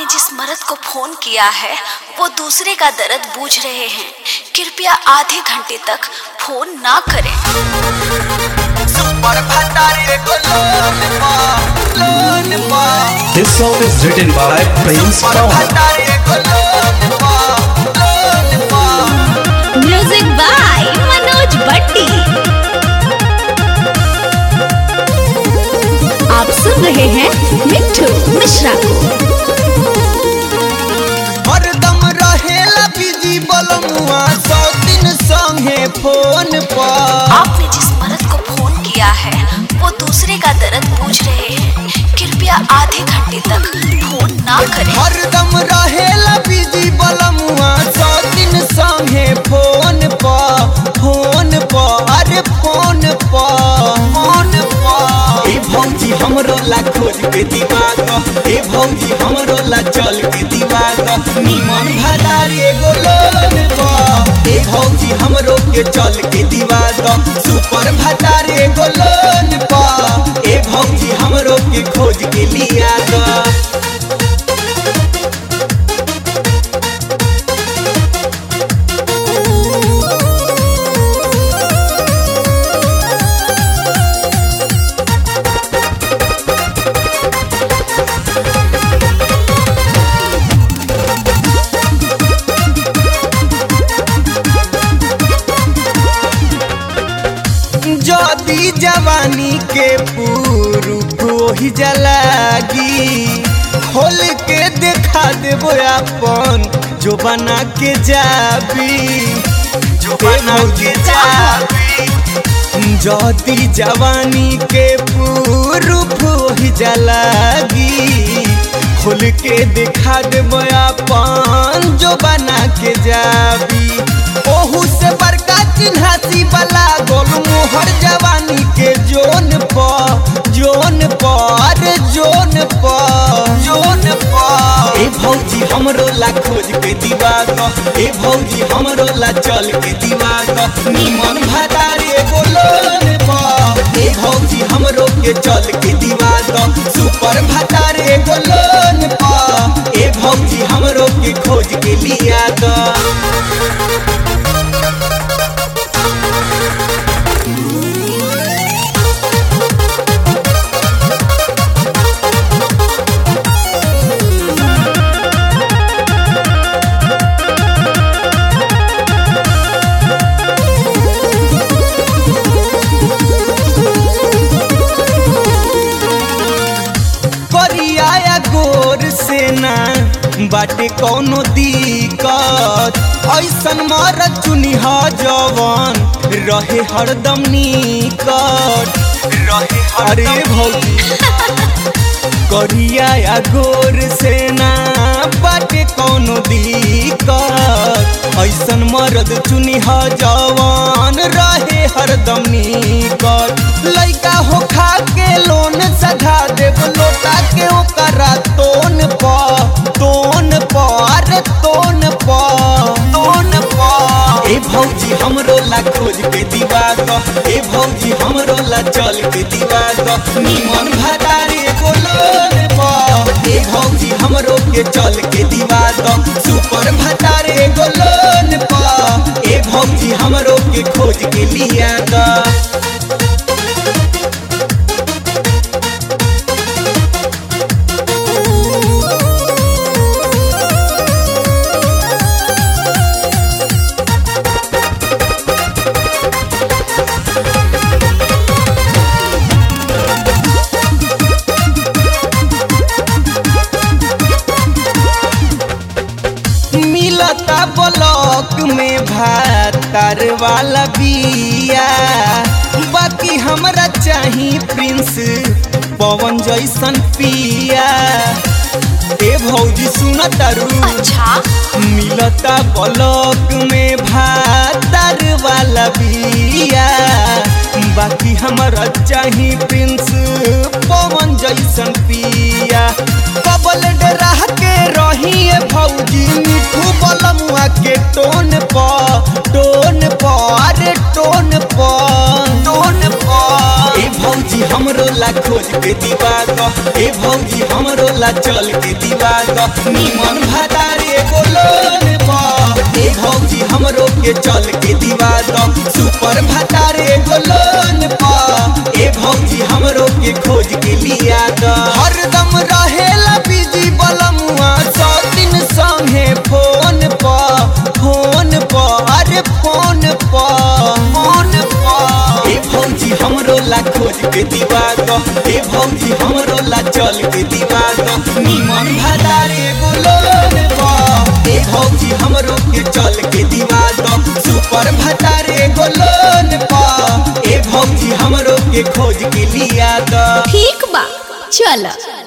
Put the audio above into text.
आपने जिस मर्द को फोन किया है वो दूसरे का दर्द बूझ रहे हैं कृपया आधे घंटे तक फोन ना करें सुपर भंडारी को लोन पा लोन पा This song is written by Prince super Pawan. Bhandari को लोन पा लोन पा म्यूजिक बाय मनोज भट्टी आप सुन रहे हैं मिट्टू मिश्रा को हरदम रहेला बिजी बलमुआ सौ दिन संगे फोन पर आपने जिस मर्द को फोन किया है वो दूसरे का दर्द बूझ रहे हैं कृपया आधे घंटे तक फोन ना करें हरदम रहेला बिजी बलमुआ सौ दिन संगे फोन पर फोन पर अरे फोन पर फोन पर ए भौजी हमरो ला खोज के दीवाग ए भौजी हमरो ला चल के दीवाग निमन भदारी एगो लोन पर ए भौजी हमरो के चल के दीवाग सुपर भदारी एगो लोन पर ए भौजी हमरो के खोज के लिया गा जदी जवानी के पुरुष वही जलागी खोल के देखा देबो अपन जो बना के जाबी जो बना के जाबी जदी जवानी के पुरुष वही जलागी खोल के देखा देबो अपन जो बना के जाबी ओहू से बड़का चिन्हासी वाला गोल मोहर जवानी के जोन प जोन प अरे जोन प जोन प ए भौजी हमरो ला खोज के दीवाग ए भौजी हमरो ला चल के दीवाग निमन भदारी एगो लोन प ए भौजी हमरो के चल के दीवाग सुपर भदारी एगो लोन प ए भौजी हमरो के खोज के लिया गा करिया या गोर से ना बाटे कौनो दिक्कत ऐसन मर चुनिह जवन रहे हरदम निकट रहे अरे भौजी करिया या गोर से ना बाटे कौनो दिक्कत ऐसन मरद चुनिह जवान रहे हरदम निकट लइका हो खा के लोन सधा देव लोटा के ओकरा तोन प तोन प अरे तोन प तोन प ए भौजी हमरो ला खोज के दीवाग ए भौजी हमरो ला चल के दीवाग निमन भदारी एगो लोन प ए भौजी हमरो के चल के दीवाग सुपर भदारी एगो लोन प ए भौजी हमरो के खोज के लिया गा मिलता ब्लॉक में भातर वाला बिया बाकी हमरा चाही प्रिंस पवन जैसन पिया ए भौजी सुन तारू अच्छा मिलता ब्लॉक में भातर वाला बिया बाकी हमरा चाही प्रिंस पवन जैसन पिया कबल डरा के रही भौजी मिठू बलमुआ के टोन प टोन प अरे टोन प टोन प ए भौजी हमरो ला खोज के दीवा ग ए भौजी हमरो ला चल के दीवा ग निमन भातारे गोलोन पा ए भौजी हमरो के चल के दीवा ग सुपर भातारे गोलोन पा ए भौजी हमरो के खोज के लिया ग हरदम रहेला बिजी बलमुआ सौ दिन संगे फोन पा फोन पा अरे फोन पा फोन पा ए भौजी हमरो ला खोज के दीवा ग ए भौजी हमरो ला चल के दीवा ग निमन भादारे गोलोन पा ए भौजी हमरो के चल के दीवा ग सुपर भातारे गोलोन पा ए भौजी हमरो के खोज के लिया ग ठीक बा चल